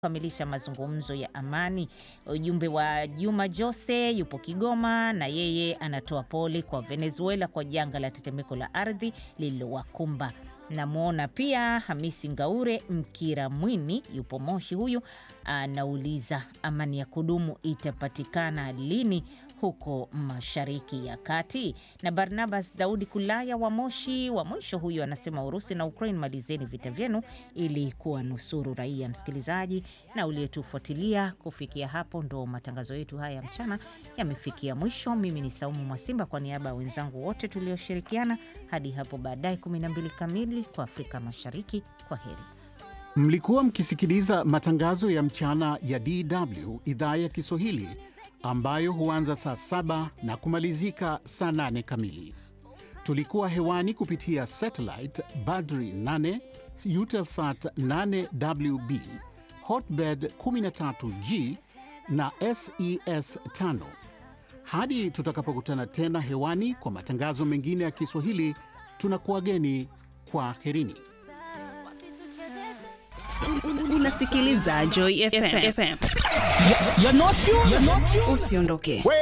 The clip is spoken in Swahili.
kukamilisha mazungumzo ya amani. Ujumbe wa Juma Jose yupo Kigoma na yeye anatoa pole kwa Venezuela kwa janga la tetemeko la ardhi lililowakumba. Namwona pia Hamisi Ngaure Mkira Mwini yupo Moshi, huyu anauliza amani ya kudumu itapatikana lini huko Mashariki ya Kati. Na Barnabas Daudi Kulaya wa Moshi wa mwisho huyu anasema Urusi na Ukraine, malizeni vita vyenu ili kuwa nusuru raia. Msikilizaji na uliyetufuatilia kufikia hapo, ndo matangazo yetu haya ya mchana yamefikia mwisho. Mimi ni Saumu Mwasimba kwa niaba ya wenzangu wote tulioshirikiana hadi hapo baadaye 12 kamili kwa Afrika Mashariki. Kwa heri. Mlikuwa mkisikiliza matangazo ya mchana ya DW idhaa ya Kiswahili ambayo huanza saa saba na kumalizika saa nane kamili. Tulikuwa hewani kupitia satellite Badri 8, Eutelsat 8WB, Hotbird 13G na SES 5. Hadi tutakapokutana tena hewani kwa matangazo mengine ya Kiswahili, tunakuwageni kwa herini. Unasikiliza Joy FM. You're not you. You're not you. Usiondoke.